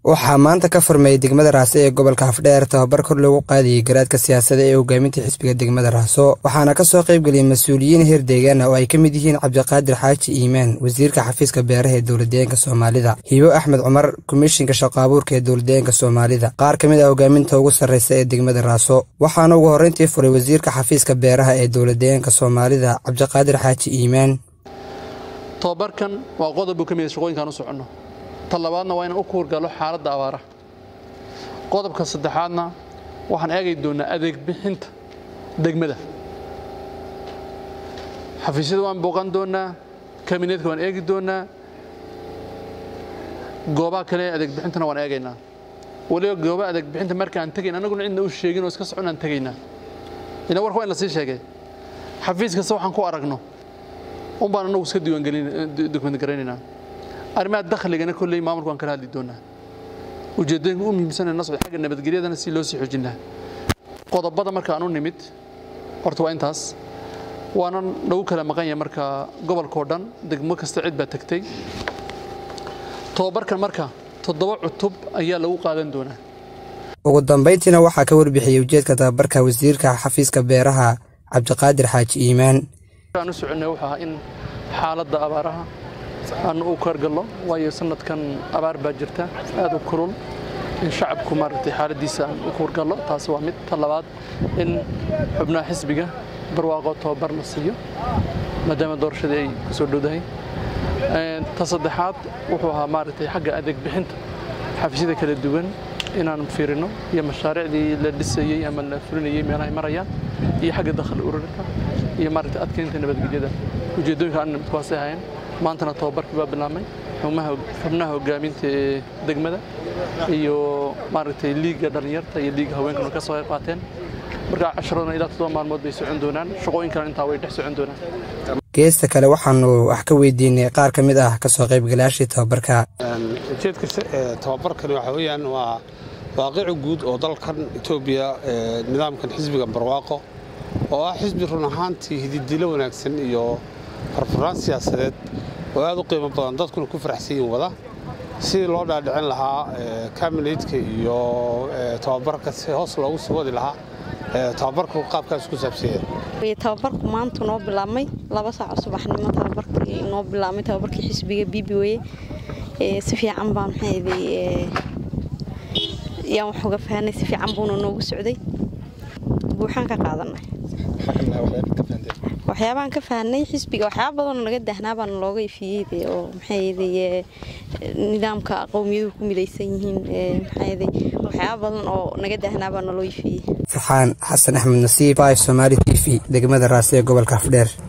waxaa maanta ka furmayay degmada raaso ee gobolka afdheer tababar kor loogu qaadayay garaadka siyaasada ee hogaaminta xisbiga degmada raaso waxaana kasoo qaybgeliyay mas-uuliyiin heer deegaana oo ay ka mid yihiin cabdiqaadir xaaji iimaan wasiirka xafiiska beeraha ee dowladdeegaanka soomaalida hibo axmed cumar komishinka shaqo abuurka ee dowladdeegaanka soomaalida qaar ka mid ah hogaaminta ugu sarreysa ee degmada raaso waxaana ugu horreyntii furay wasiirka xafiiska beeraha ee dowladdeegaanka soomaalida cabdiqaadir xaaji iimaan tobabarkan waa qodob buu ka mid shaqooyinkaan u soconno ta labaadna waa inaan u kuurgalo xaaladda abaaraha qodobka saddexaadna waxaan eegi doonnaa adeeg bixinta degmada xafiisyada waan booqan doonnaa kabineedka waan eegi doonnaa goobaha kale adeeg bixintana waan eegaynaa waliba goobaha adeeg bixinta markaan tegayn annaguna cidna u sheegin oo iska soconaan tegaynaa ina warka waa in la sii sheegay xafiis kasta waxaan ku aragno un baan annagu iska diiwaangelin garaynaynaa arrimaha dakhligana kolley maamulku waan kala hadli doonaa ujeeddooyinka u muhiimsan ee nasbi xagga nabadgelyadana si loo sii xoojin lahaa qodobada marka aan u nimid horta waa intaas waana nagu kala maqan yahay marka gobolkao dhan degmo kasta cid baa tagtay tobabarkan marka toddoba cutub ayaa lagu qaadan doonaa ugu dambayntiina waxaa ka warbixiyey ujeedka tababarka wasiirka xafiiska beeraha cabdiqaadir xaaji iimaan aan u soconnay wuxuu ahaa in xaaladda abaaraha aan u korgallo waayo sanadkan abaar baa jirta aad u kulul in shacabku maaragtay xaaladdiisa aan u kuurgallo taasi waa mid ta labaad in xubnaha xisbiga barwaaqo tobabar la siiyo maadaama doorashadii ay ku soo dhowdahay ta saddexaad wuxuu ahaa maaragtay xagga adeeg bixinta xafiisyada kala duwan inaan fiirino iyo mashaariicdii la dhisayey ama la fulinayey meelahay marayaan iyo xagga dakhli ururinta iyo maaragtay adkeynta nabadgelyada ujeeddooyinka aan nimidkuwaasay ahayn maantana tobabarkii baa bilaabmay xubnaha hogaaminta ee degmada iyo maaragtay liigga dhallinyarta iyo liigga haweenkana ka soo qayb qaateen markaa casharadana ilaa toddoba maalmood bay socon doonaan shaqooyinkana intaa way dhex socon doonaan geesta kale waxaanu wax ka weydiinay qaar ka mid ah kasoo qaybgalaashii tababarka ujeedka tababarkan waxa weeyaan waa waaqici guud oo dalkan etoobiya nidaamkan xisbiga barwaaqo oo ah xisbi run ahaantii hididilo wanaagsan iyo farfaraan siyaasadeed oo aad u qiimo badan dadkuna ku faraxsan yihin wada sidii loo dhaadhicin lahaa kabineydka iyo tababarka si hoos loogu sii wadi lahaa tababarku qaabkaas ku saabsanya tababarku maanta noo bilaabmay laba saaco subaxnimo tababarkii noo bilaabmay tababarkii xisbiga bibi weye si fiican baa maxayday yaan wax uga fahanay si fiican buuna noogu socday buuxaan ka qaadanay waxyaabahan ka fahanay xisbiga waxyaaba badanoo naga dahnaa baana looga ifiyey oo maxayday nidaamka qowmiyaduhu ku midaysan yihiin maxayday waxyaaba badan oo naga dahnaa baa naloo ifiyey farxaan xasan axmed nasiib somaali t v degmada raasi ee gobolka afdheer